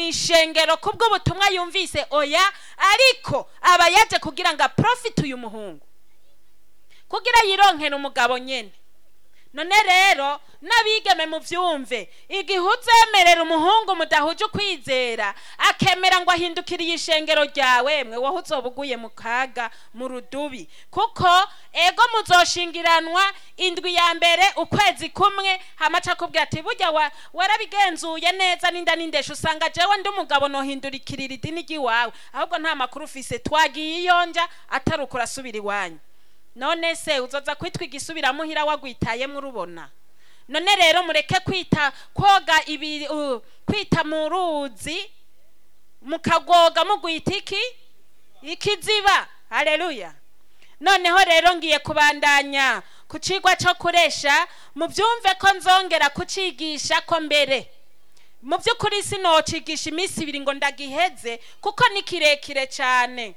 ishengero kubw'ubutumwa yumvise oya ariko aba yaje kugira ngo aprofite uyu muhungu kugira yironkere umugabo nyene none rero n'abigeme mu byumve igihe uzemerera umuhungu mudahuje ukwizera akemera ngo ahindukiriye ishengero ryawe mwe wowe uzoba uguye mu kaga mu rudubi kuko ego muzoshingiranwa indwi ya mbere ukwezi kumwe hamaca akubwira ati burya wa- warabigenzuye neza n'inda n'indesha usanga jewe ndi umugabo nohindurikirira idini ry'iwawe ahubwo nta makuru ufise twagiye iyonja atari uko urasubira iwanyu none se uzoza kwitwa igisubiramuhira wagwitayemo urubona none rero mureke kwita koga ibi uh, kwita mu ruzi mukagoga mugwita iki ikiziba haleluya noneho rero ngiye kubandanya ku cigwa cyo kuresha mubyumve ko nzongera kucigisha ko mbere mu by'ukuri sinocigisha iminsi ibiri ngo ndagiheze kuko ni kirekire cyane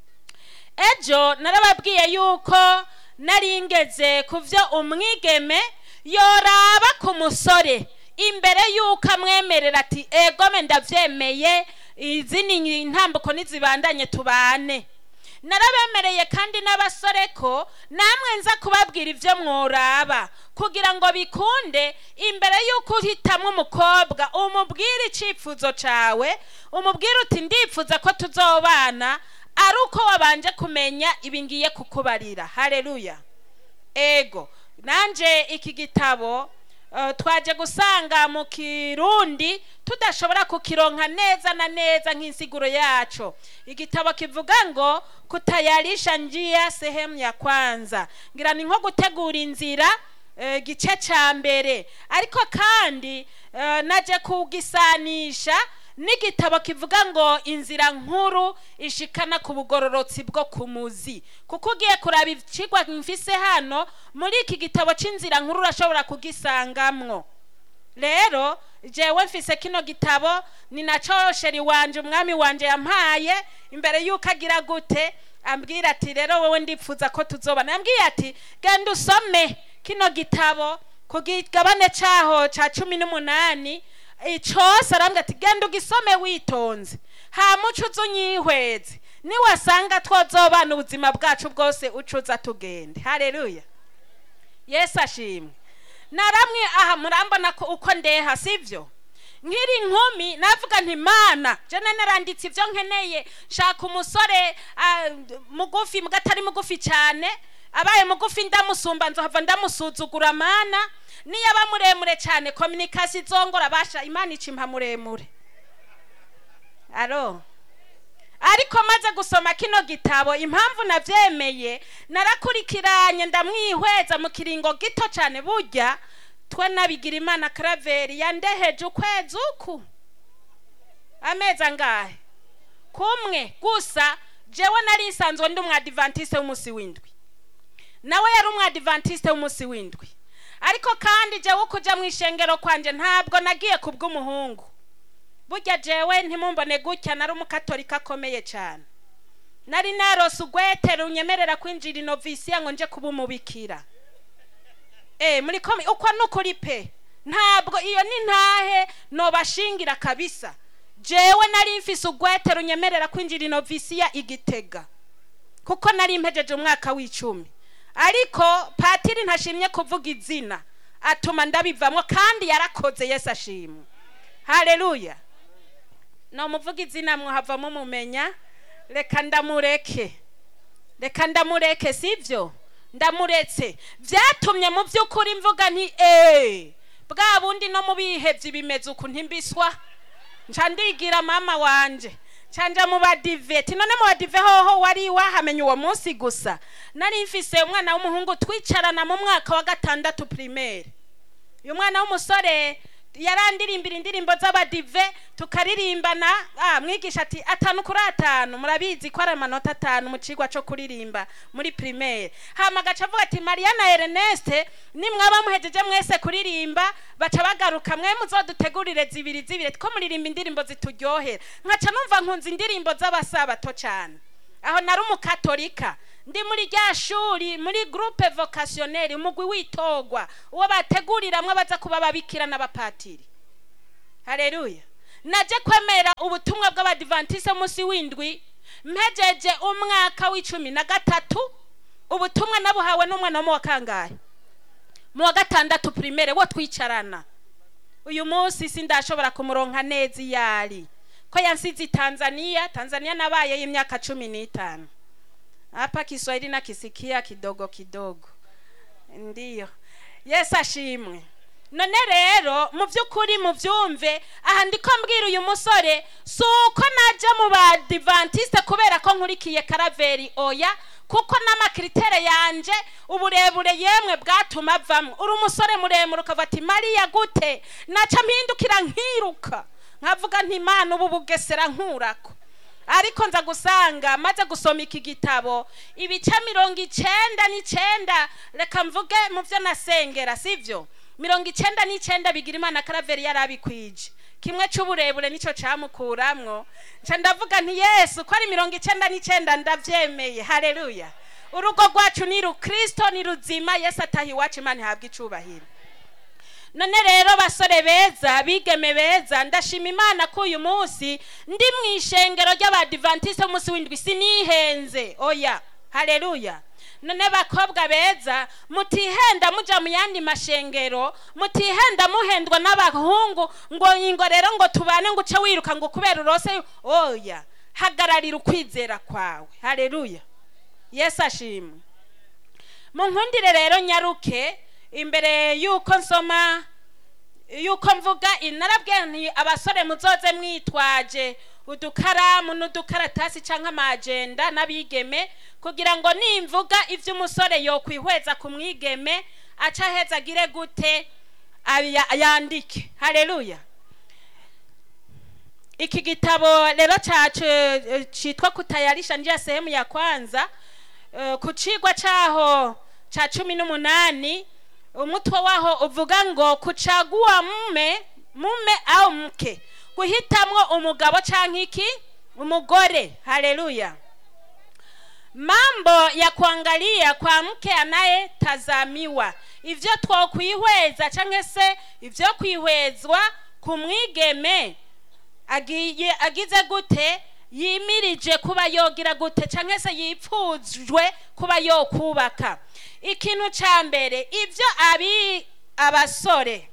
ejo narababwiye yuko nari ngeze ku byo umwigeme yoraba ku musore imbere yuko amwemerera ati egome ndabyemeye izi ni intambuko nizibandanye tubane narabemereye kandi n'abasore ko namwe nza kubabwira ibyo mworaba kugira ngo bikunde imbere y'uko uhitamo umukobwa umubwire icyifuzo cyawe umubwire uti ndifuza ko tuzobana ari uko wabanje kumenya ibi ngiye kukubarira hareruya ego nanjye iki gitabo eh, twaje gusanga mu kirundi tudashobora kukironka neza na neza nk'insiguro yaco igitabo kivuga ngo kutayarisha njia sehemu ya kwanza ngira ni nko gutegura inzira eh, gice ca mbere ariko kandi eh, naje kugisanisha n'igitabo kivuga ngo inzira nkuru ishikana ku bugororotsi bwo ku muzi kuko ugiye kuraba ikigwa mfise hano muri iki gitabo c'inzira nkuru urashobora kugisangamwo rero jewe mfise kino gitabo ni naco sheri wanje umwami wanje yampaye imbere yuko agira gute ambwira ati rero wowe ndipfuza ko tuzobana yambwiye ati genda usome kino gitabo ku gigabane caho ca cumi n'umunani icose arambwira ati genda ugisome witonze hama uca uza unyihweze niwasanga twozobana ubuzima bwacu bwose ucuza tugende hareruya yesu ashimwe naramwe aha murambona ko uko ndeha sivyo nkiri inkumi navuga nti mana jene naranditse ibyo nkeneye shaka umusore ah, mugufi mbwa atari mugufi cyane abaye mugufi ndamusumba nzohava ndamusuzugura mana niyo aba muremure cyane kominikasi izongora basha imana icimpa muremure aro ariko maze gusoma kino gitabo impamvu nabyemeye narakurikiranye ndamwihweza mu kiringo gito cyane burya twe nabigira imana karaveri yandeheje ukwezi uku amezi angahe kumwe gusa jewe nari nsanzwe ndi umwadivantiste w'umunsi w'indwi nawe yari umwadivantiste w'umunsi w'indwi ariko kandi jewe uko ujya mu ishengero kwanje ntabwo nagiye ku bw'umuhungu burya jewe ntimumbone gutya nari umukatolika akomeye cyane nari narose ugwete runyemerera kwinjira inovisiya ngo nje kuba umubikira eh muri komi uko nukuri pe ntabwo iyo ni ntahe nobashingira kabisa jewe nari mfise ugwete runyemerera kwinjira inovisiya igitega kuko nari mpejeje umwaka w'icumi ariko patiri ntashimye kuvuga izina atuma ndabivamo kandi yarakoze yesu ashimwe haleluya no muvuga izina muhavamo mumenya reka ndamureke reka ndamureke sivyo ndamuretse byatumye mu by'ukuri mvuga nti eee bwa bundi no mu bihebye bimeze uku ntimbiswa nca ndigira mama wanje canja mu badiveti none mu badive hoho wari wahamenya uwo munsi gusa nari mfise umwana w'umuhungu twicarana mu mwaka wa gatandatu primaire uyu mwana w'umusore yarandirimbira indirimbo z'abadive tukaririmbana ah, mwigisha ati atanu kuri atanu murabizi ko ari amanota atanu mu cigwa co kuririmba muri primaire hama agaca avuga ati mariya na erneste nimwaba muhejeje mwese kuririmba baca bagaruka mwe muzodutegurire zibiri zibiri two muririmba indirimbo zituryohera nkaca numva nkunze indirimbo z'abasabato cane aho nari umukatolika ndi muri rya shuri muri groupe vocationnelle umugwi witogwa uwo bateguriramwe baza kuba ababikira n'abapatiri haleluya naje kwemera ubutumwa bw'abadivantise munsi w'indwi mpejeje umwaka w'icumi na gatatu ubutumwa nabuhawe n'umwana wo mu wa kangahe mu wa gatandatu primaire wo twicarana uyu munsi sindashobora kumuronka neza iyo ari ko yansize tanzania tanzania nabaye y'imyaka cumi n'itanu hapa kiswahili nakisikia kidogo kidogo ndiyo yesu ashimwe none rero mu by'ukuri mu byumve aha ndiko mbwira uyu musore si uko najya mu badivantiste kubera ko nkurikiye karaveri oya kuko n'amakiritere yanje uburebure yemwe bwatuma avamo uri umusore muremure ukavuga ati mariya gute naca mpindukira nkiruka nkavuga nti imana ubu bugesera nkurako ariko nza gusanga maze gusoma iki gitabo ibice mirongo icenda n'icenda reka mvuge mu byo nasengera sibyo mirongo icenda n'icenda bigira imana karaveri yari abikwije kimwe c'uburebure nico camukuramwo nca ndavuga nti yesu ko ari mirongo icenda n'icenda ndavyemeye haleluya urugo rwacu ni rukristo ni ruzima yesu ataha iwacu imana ihabwa icubahiro none rero basore beza bigeme beza ndashima imana ko uyu munsi ndi mu ishengero ry'abadivantiste umunsi w'indwi sinihenze oya haleluya none bakobwa beza mutihenda muja mu yandi mashengero mutihenda muhendwa n'abahungu ngo ingo rero ngo tubane ngo uce wiruka ngo kubera urose oya hagararira ukwizera kwawe haleluya yesu ashimwe munkundire rero nyaruke imbere y'uko nsoma y'uko mvuga inarabwiye nti abasore muzoze mwitwaje udukaramu n'udukaratasi cyangwa amajenda n'abigeme kugira ngo nimvuga ibyo umusore yokwihweza ku mwigeme aca aheza agire gute aya- yandike haleluya iki gitabo rero cyacu eh, cyitwa kutayarisha njia sehemu ya kwanza eh, ku cigwa cyaho ca cumi n'umunani umutwe waho uvuga ngo kuchagua mume mume au mke guhitamwo umugabo canke iki umugore haleluya mambo ya kuangalia kwa mke anayetazamiwa ivyo twokwihweza canke se ivyo kwihwezwa ku mwigeme agiye agize gute yimirije kuba yogira gute canke se yipfujwe kuba yokubaka ikintu ca mbere ivyo abi abasore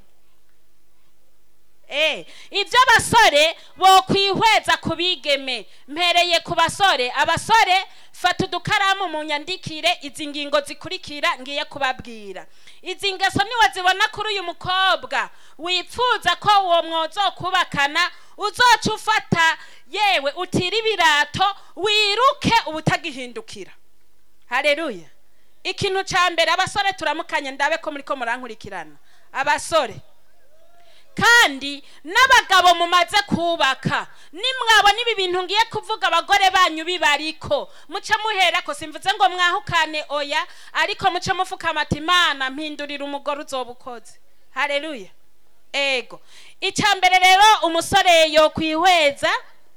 Eh, ibyo abasore bokwihweza ku bigeme mpereye ku basore abasore fata udukaramu mu nyandikire izi ngingo zikurikira ngiye kubabwira izi ngeso niwe zibona kuri uyu mukobwa wipfuza ko uwo mwozokubakana uzoca ufata yewe utira ibirato wiruke ubutagihindukira haleluya ikintu ca mbere abasore turamukanye ndabe ko muriko murankurikirana abasore kandi n'abagabo mumaze kubaka nimwabona ibi bintu ngiye kuvuga abagore banyu bibariko muce muherako simvuze ngo mwahukane oya ariko muce mufukama ati imana mpindurira umugore uzoba ukoze haleluya ego icya mbere rero umusore yokwihweza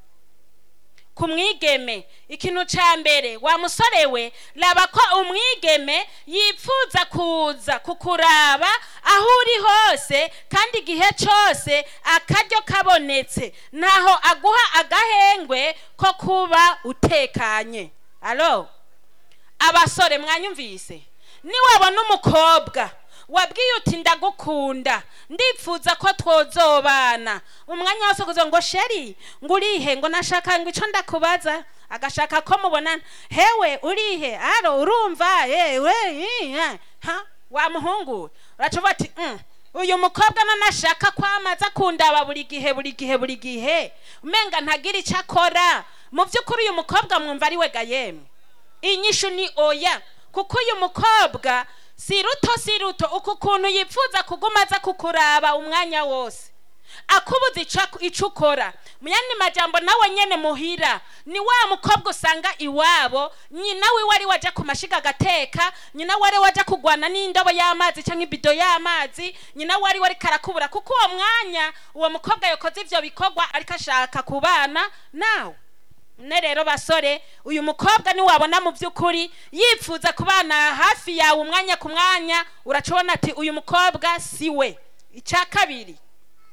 ku mwigeme ikintu cya mbere wa musore we raba ko umwigeme yipfuza kuza kukuraba aho uri hose kandi igihe cyose akaryo kabonetse ntaho aguha agahengwe ko kuba utekanye alo abasore mwanyumvise niwabona umukobwa wabwiye uti ndagukunda ndipfuza ko twozobana umwanya wose kugira ngo sheri ngo urihe ngo nashaka ngo icyo ndakubaza agashaka ko mubonana hewe urihe aro urumva yewe iya, ha wa muhungu uracuva ati "Mm, uyu mukobwa nanashaka kwamaza kundaba buri gihe buri gihe buri gihe umenga ntagira icyo akora mu by'ukuri uyu mukobwa mwumva ari we gayemwe inyishu ni oya kuko uyu mukobwa si ruto si ruto uku kuntu yipfuza kuguma aza kukuraba umwanya wose akubuza ico- ico ukora mu yandi majambo nawe nyene muhira ni wa mukobwa usanga iwabo nyina wiwe ari waja ku mashiga agateka nyina wari waja kugwana n'indobo y'amazi canke ibido y'amazi nyina wari wari karakubura kuko uwo mwanya uwo mukobwa yakoze ivyo bikorwa ariko ashaka kubana nawe ne rero basore uyu mukobwa niwabona mu by'ukuri yipfuza kubana hafi yawe umwanya ku mwanya uracubona ati uyu mukobwa si we icya kabiri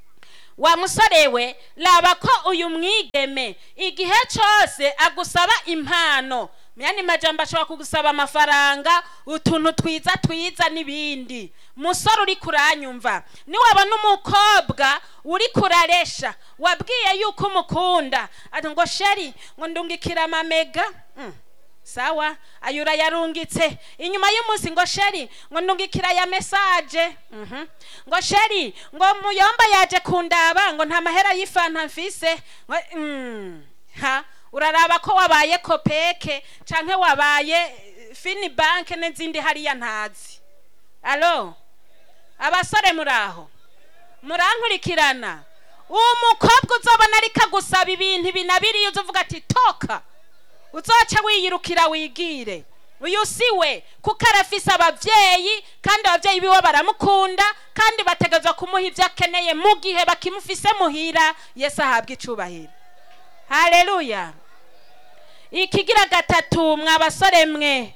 wa musore we raba ko uyu mwigeme igihe cyose agusaba impano myani majambo ashobora kugusaba amafaranga utuntu twiza twiza n'ibindi musore uri kuranyumva niwabona umukobwa uri kuraresha wabwiye yuko umukunda ati ngo sheri ngo ndungikira amamega Mm. sawa ayo urayarungitse inyuma y'umunsi ngo sheri ngo ndungikira ya mesaje Mhm. ngo sheri ngo muyomba yaje kundaba ngo nta mahera y'ifanta mfise Ngo- Mm. ha uraraba ko wabaye kopeke canke wabaye eh, fini banke n'izindi hariya ntazi alo abasore muraho murankurikirana uwo mukobwa uzobona ariko agusaba ibintu ibi na biriya uzovuga ati toka uzoca wiyirukira wigire uyu si we kuko arafise abavyeyi kandi abavyeyi biwe baramukunda kandi bategerezwa kumuha ivyo akeneye mu gihe bakimufise muhira yesu ahabwa icubahiro haleluya ikigira gatatu mwa basore mwe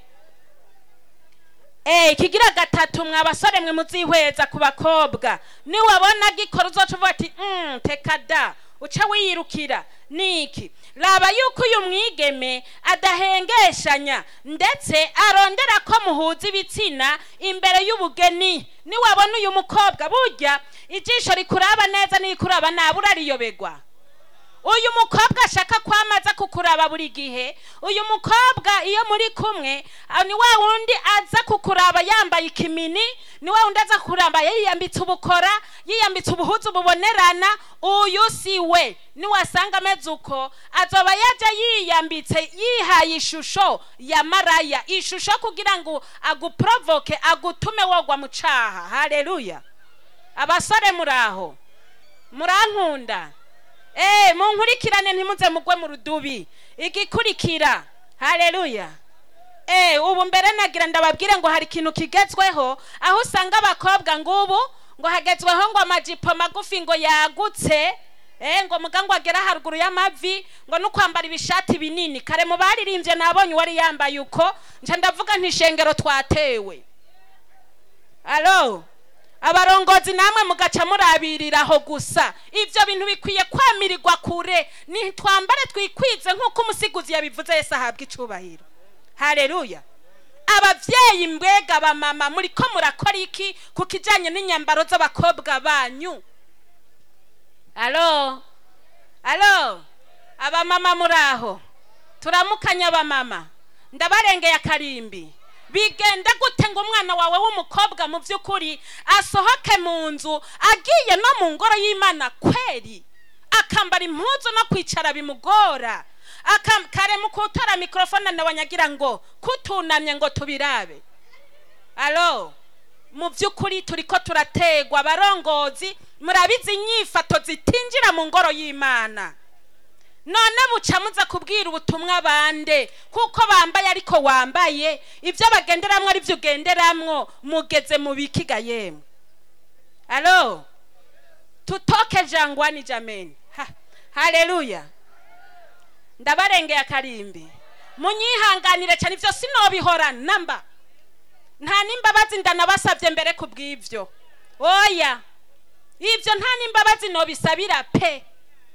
Eh, ikigira gatatu mwa basore mwe muzihweza ku bakobwa niwabona gikora uzoca uvuga ati mm, teka da uca wiyirukira niki raba yuko uyu mwigeme adahengeshanya ndetse arondera ko muhuza ibitsina imbere y'ubugeni niwabona uyu mukobwa burya ijisho rikuraba neza nirikuraba nabi urariyobegwa uyu mukobwa ashaka kwamaza kukuraba buri gihe uyu mukobwa iyo muri kumwe ah, ni wa wundi aza kukuraba yambaye ikimini ni wa wundi aza kukuraba yiyambitse ubukora yiyambitse ubuhuzu bubonerana uyu si we niwasanga ameze uko azoba yaja yiyambitse yihaye ishusho ya maraya ishusho kugira ngo aguprovoke agutume wogwa mu caha haleluya abasore muraho murankunda Eh, munkurikirane ntimuze mugwe mu rudubi igikurikira haleluya Eh, ubu mbere nagira ndababwire ngo hari ikintu kigezweho aho usanga abakobwa ngubu ngo hagezweho ngo amajipo magufi ngo yagutse Eh, ngo muga ngo agera haruguru y'amavi ngo no kwambara ibishati binini kare mu baririmbye nabonye uwari yambaye uko nca ndavuga nti ishengero twatewe alo abarongozi namwe mugaca murabiriraho gusa ibyo bintu bikwiye kwamirirwa kure nitwambare twikwize nk'uko umusiguzi yabivuze yesu ahabwa icubahiro haleluya abavyeyi mbwega bamama muri ko murakora iki ku kijanye n'inyambaro z'abakobwa banyu alo alo abamama muraho turamukanya abamama ndabarengeye akarimbi bigenda gute ngo umwana wawe w'umukobwa mu by'ukuri asohoke mu nzu agiye no mu ngoro y'imana kweri akambara impuzu no kwicara bimugora Akam- kare mu kutora mikorofone nawanyagira ngo kutunamye ngo tubirabe alo mu by'ukuri turi ko turategwa abarongozi murabizi inyifato zitinjira mu ngoro y'imana none buca muza kubwira ubutumwa bande kuko bambaye ariko wambaye ibyo bagenderamwo ari byo ugenderamwo mugeze mu bikiga yemwe alo tutoke jangwani jameni ha, haleluya ndabarengeye akarimbi munyihanganire cyane ibyo sinobihora namba nta n'imbabazi ndanabasabye mbere ku bw'ibyo oya ibyo nta n'imbabazi nobisabira pe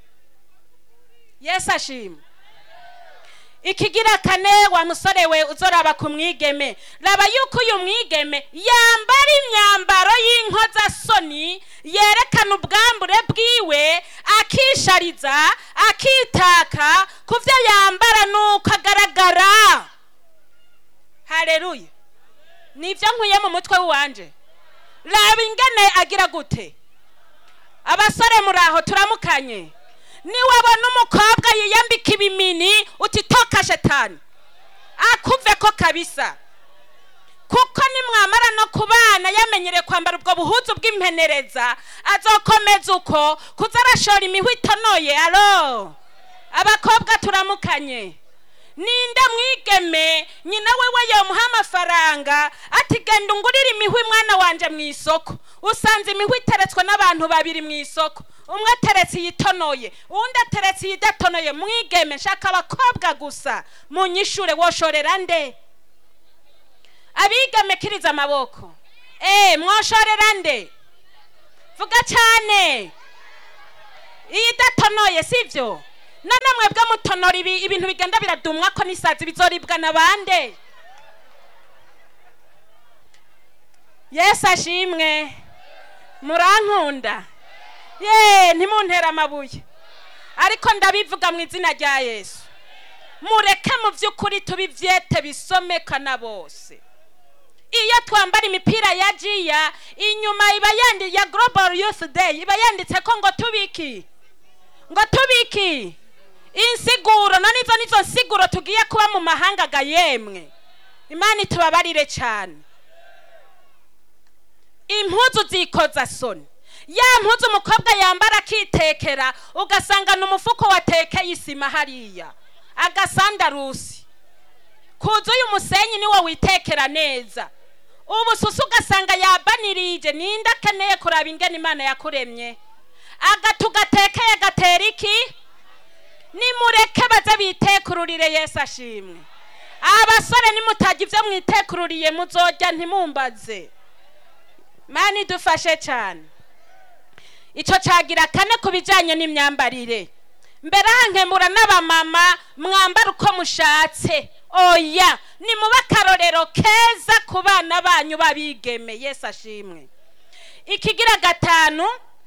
yesu ashima ikigira kane wa musore we uzoraba ku mwigeme raba yuko uyu mwigeme yambara imyambaro y'inkozasoni yerekana ubwambure bwiwe akishariza akitaka ku byo yambara nuko agaragara hareruye nibyo nkuye mu mutwe w'iwanje raba ingene agira gute abasore muraho turamukanye niwabona umukobwa yiyambika ibimini uti toka shetani akuve ko kabisa kuko nimwamara no kubana yamenyereye kwambara ubwo buhuzu bw'impenereza azokomeza uko kuza arashora imihwi itonoye alo abakobwa turamukanye ninde mwigeme nyina wewe yomuha amafaranga ati genda ungurire imihwi mwana wanje mu isoko usanze imihwi iteretswe n'abantu babiri mu isoko umwe ateretse iyitonoye uwundi ateretse iyidatonoye mwigeme shaka abakobwa gusa munyishure woshorera nde abigeme kiriza amaboko eh mwoshorera nde vuga cyane iyi idatonoye sibyo none mwebwe mutonora ibi ibintu bigenda biradumwa ko n'isazi bizoribwa na bande yesu ashimwe murankunda ye ntimuntere amabuye ariko ndabivuga mu izina rya yesu mureke mu by'ukuri tubivyete bisomekana bose iyo twambara imipira ya jiya inyuma iba yandi ya global youth day iba yanditse ko ngo tubiki ngo tubiki insiguro none izo nizo nsiguro tugiye kuba mu mahanga ga yemwe imana itubabarire cyane impuzu zikoza soni ya mpuzu umukobwa yambara akitekera ugasanga ni umufuko watekeye isima hariya agasandarusi kuzuye umusenyi niwo witekera neza ubususu ugasanga yabanirije ninde akeneye kuraba ingene imana yakuremye agatu gatekeye gatera iki nimureke baze bitekururire yesu ashimwe abasore nimutagira ibyo mwitekururiye muzojya ntimumbaze mani dufashe cyane icyo cyagira kane ku bijyanye n'imyambarire mbere hankemura n'abamama mwambara uko mushatse oya ni muba akarorero keza ku bana banyu babigeme yesu ashimwe ikigira gatanu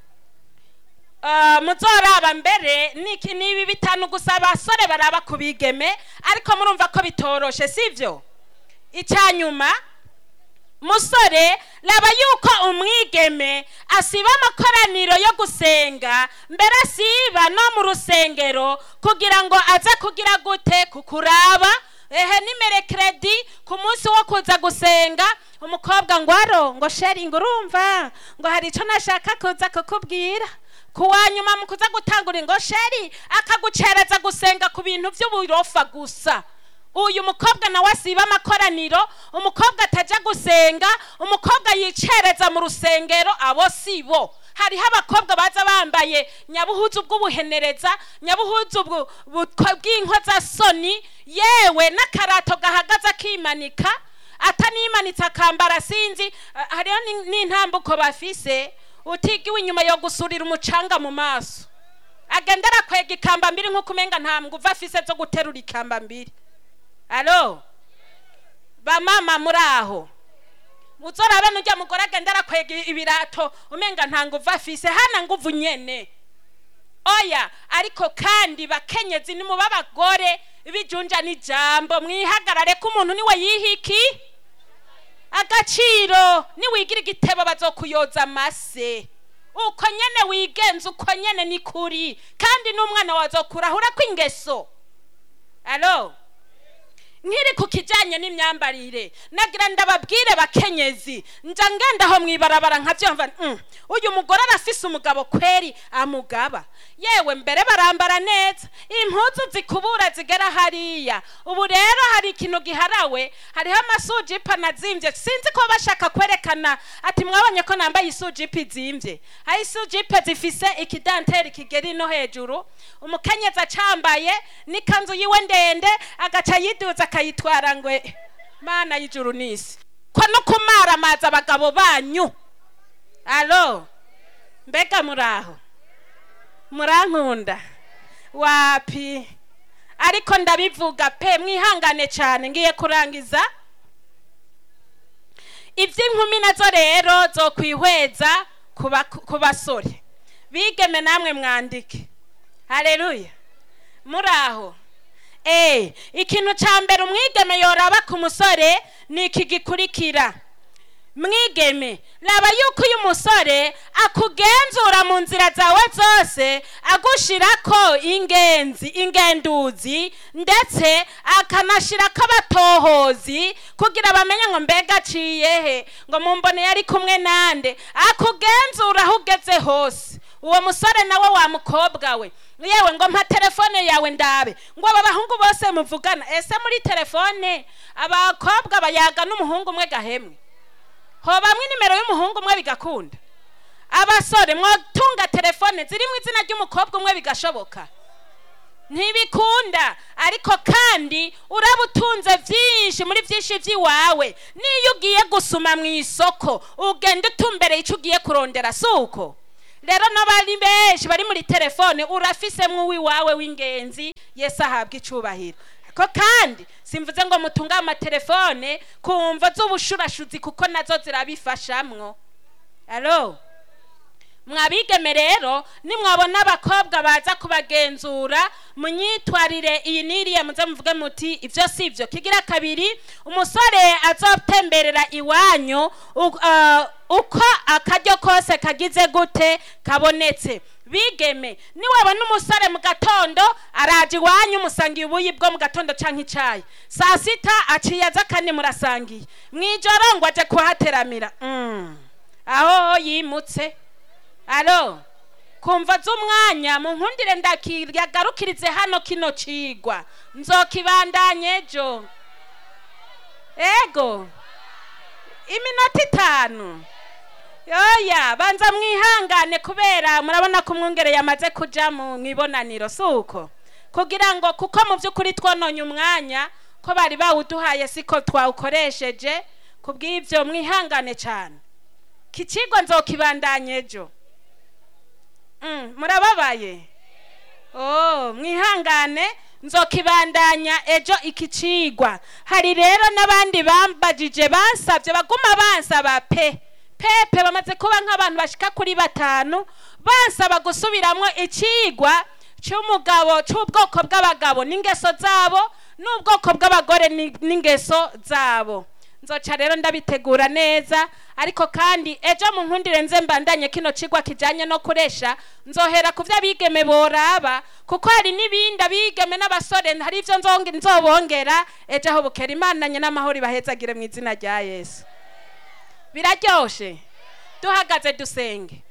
muzoraba mbere ni ibi bitanu gusa abasore baraba ku bigeme ariko murumva ko bitoroshe sibyo icyanyuma musore raba yuko umwigeme asiba amakoraniro yo gusenga mbere asiba no mu rusengero kugira ngo aze kugira gute kukuraba ehe nimere kredi ku munsi wo kuza gusenga umukobwa ngo aro ngo sheri ngo urumva ngo hari icyo nashaka kuza kukubwira ku wa nyuma mu kuza gutangura ngo sheri akagucereza gusenga ku bintu by'uburofa gusa uyu mukobwa nawe asiba amakoraniro umukobwa atajya gusenga umukobwa yicereza mu rusengero abo si bo hariho abakobwa baza bambaye nyabuhuzu bw'ubuhenereza nyabuhuzu bw'inkozasoni yewe n'akarato gahagaze akimanika atanimanitse akambara sinzi hariho n'intambuko bafise utigiwe inyuma yo gusurira umucanga mu maso agenda arakwega ikamba mbiri nk'uko umenga nta nguva afise zo guterura ikamba mbiri alo bamama muri aho uzorabe n'ujya mugore agenda arakwega ibirato umenga nta nguvu afise hana nguvu nyene oya ariko kandi bakenyezi ni muba abagore bijunja n'ijambo mwihagarare ko umuntu niwe yihiki agaciro niwigira igitebo bazokuyoza amase uko nyene wigenza uko nyene ni kuri kandi n'umwana wazokurahura ko ingeso alo nkiri ku kijyanye n'imyambarire nagira ndababwire bakenyezi nja ngendaho mwibarabara nkabyumva uyu mugore arafise umugabo kweri amugaba yewe mbere barambara neza impuzu zikubura zigera hariya ubu rero hari ikintu giharawe hariho amasujipa nazimbye sinzi ko bashaka kwerekana ati mwabonye ko nambaye isujipa izimbye hari isujipa zifise ikidanteri kigera no hejuru umukenyezi acambaye n'ikanzu yiwe ndende agaca yiduza akayitwara ngo mana y'ijuru n'isi ko no kumara amazi abagabo banyu alo mbega muraho murankunda wapi ariko ndabivuga pe mwihangane cyane ngiye kurangiza iby'inkumi nazo rero zo kwihweza ku basore bigeme namwe mwandike hareruya muraho eee ikintu cya mbere umwigeme yoraba ku musore ni iki gikurikira mwigeme raba yuko uyu musore akugenzura mu nzira zawe zose agushyira ko ingenzi ingenduzi ndetse akanashyira ko abatohozi kugira bamenye ngo mbega aciye he ngo mumbone yari kumwe nande akugenzura aho ugeze hose uwo musore nawe wa mukobwa we yewe ngo mpa telefone yawe ndabe ngo aba bahungu bose muvugana ese muri telefone abakobwa bayaga n'umuhungu umwe gahemwe hobamwe nimero y'umuhungu umwe bigakunda abasore mwatunga telefone zirimo izina ry'umukobwa umwe bigashoboka ntibikunda ariko kandi uraba utunze byinshi muri byinshi by'iwawe n'iyo ugiye gusuma mu isoko ugenda utumbereye icyo ugiye kurondera si uko rero n'abari benshi bari muri telefone urafisemwo uwiwawe w'ingenzi yesu ahabwa icubahiro ko kandi simvuze ngo mutunge amatelefone ku mvo z'ubushurashuzi kuko nazo zirabifashamwo alo mwabigeme rero nimwabona abakobwa baza kubagenzura munyitwarire iyi n'iriya muze muvuge muti ibyo si byo kigira kabiri umusore azotemberera iwanyu u- ah, uko akaryo kose kagize gute kabonetse bigeme niwabona umusore mu gatondo araje iwanyu musangiye ubuyi bwo mu gatondo canke icayi saa sita aciye aza kandi murasangiye mw'ijoro ngo aje kuhateramira mm. aho yimutse alo kumva z'umwanya mu nkundire ndakiyagarukirize hano kino cigwa nzokibandanye ejo ego iminota itanu yoya banza mwihangane kubera murabona ko umwungere yamaze kuja mu ibonaniro si uko kugira ngo kuko mu by'ukuri twononye umwanya ko bari bawuduhaye siko twawukoresheje kubw'ibyo mwihangane cyane kicigwa nzokibandanya ejo Mm, murababaye oh mwihangane nzokibandanya ejo iki cigwa hari rero n'abandi bambajije bansabye baguma bansaba pe pepe bamaze kuba nk'abantu bashika kuri batanu bansaba gusubiramwo icigwa c'umugabo c'ubwoko bw'abagabo n'ingeso zabo n'ubwoko bw'abagore ni- n'ingeso zabo nzoca rero ndabitegura neza ariko kandi ejo mu nkundire nze mbandanye kino cigwa kijanye no kuresha nzohera ku vyo abigeme boraba kuko hari n'ibindi abigeme n'abasore hari ivyo nzonge- nzobongera ejo aho bukera imananye n'amahoro ibahezagire mu izina rya yesu biraryoshe duhagaze dusenge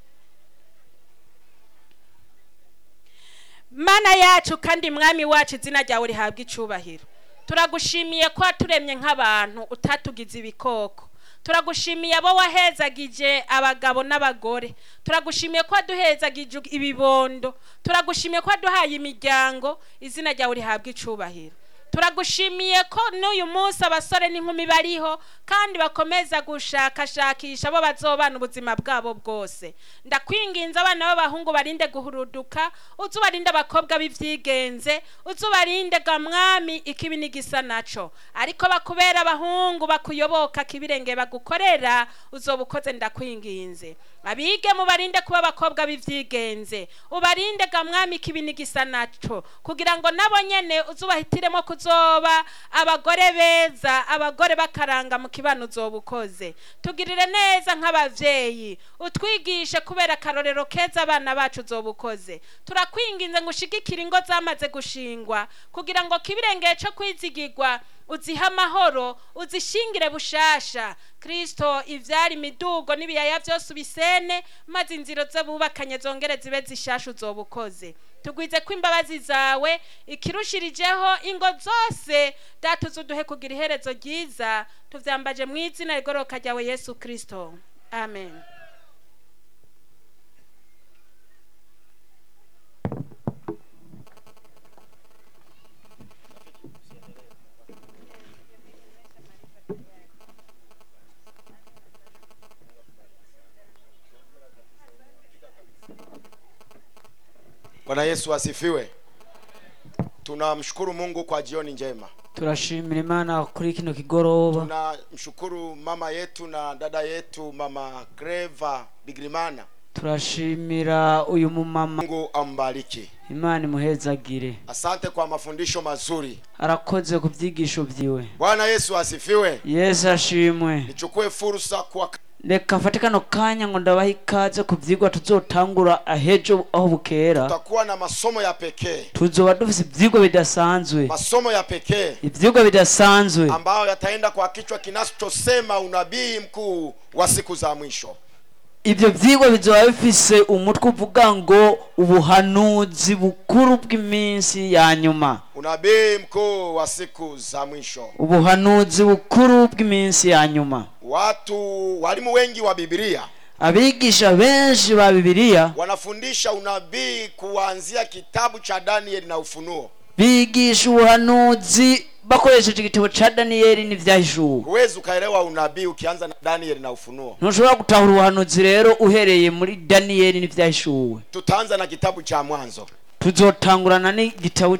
mana yacu kandi mwami wacu izina ryawe rihabwa icubahiro turagushimiye ko waturemye nk'abantu utatugize ibikoko turagushimiye abo wahezagije abagabo n'abagore turagushimiye ko waduhezagije ibibondo turagushimiye ko waduhaye imiryango izina ryawe rihabwa icubahiro turagushimiye ko n'uyu munsi abasore n'inkumi bariho kandi bakomeza gushakashakisha abo bazobana ubuzima bwabo bwose ndakwinginze abana b'abahungu barinde guhuruduka uze ubarinde abakobwa b'ivyigenze uze ubarinde ga mwami ikibi n'igisa naco ariko bakubera abahungu bakuyoboka kibirenge bagukorera uzoba ukoze ndakwinginze abige mubarinde kuba abakobwa b'ivyigenze ubarinde ga mwami ikibi n'igisa naco kugira ngo nabo nyene uze ubahitiremo kuzoba abagore beza abagore bakaranga mu kibano uzoba ukoze tugirire neza nk'abavyeyi utwigishe kubera akarorero keza abana bacu uzoba ukoze turakwinginze ngo ushigikire ingo zamaze gushingwa kugira ngo kibirengeye co kwizigirwa uzihe amahoro uzishingire bushasha kristo ivyari imidugo n'ibiyaya vyose ubisene maze inzira zo bubakanye zongere zibe zishasha uzoba ukoze tugwize ko imbabazi zawe ikirushirijeho ingo zose datuze uduhe kugira iherezo ryiza tuvyambaje mu izina rigoroka ryawe yesu kristo amen Bwana Yesu asifiwe. Tunamshukuru Mungu kwa jioni njema. turashimira imana kuri kino kigoroba Tunamshukuru mama yetu na dada yetu mama Greva Bigrimana. turashimira uyu mumama Mungu ambariki. imana imuhezagire Asante kwa mafundisho mazuri. arakoze ku byigisho byiwe Bwana Yesu asifiwe. yesu ashimwe Nichukue fursa kwa reka mfate kano kanya ngo ndabaha ikaze ku byigwa tuzotangura ahejo aho bukera tutakuwa na masomo ya pekee. tuzoba dufise ibyigwa bidasanzwe Masomo ya pekee ibyigwa bidasanzwe ambayo yataenda kwa kichwa kinachosema unabii mkuu wa siku za mwisho. ibyo byigwa bizoba bifise umutwe uvuga ngo ubuhanuzi bukuru bw'iminsi ya nyuma Unabii mkuu wa siku za mwisho. ubuhanuzi bukuru bw'iminsi ya nyuma Watu walimu wengi wa Biblia abigisha benshi ba bibiliya wanafundisha unabii kuanzia kitabu cha Danieli na Ufunuo. bigisha ubuhanuzi bakoresheje igitabo ca daniyeli n'ivyahishuwe huwezi ukaelewa unabii ukianza na danieli na ufunuo ntushobora gutahura ubuhanuzi rero uhereye muri daniyeli n'ivyahishuwe tutaanza na kitabu cha mwanzo tuzotangurana n'igitabo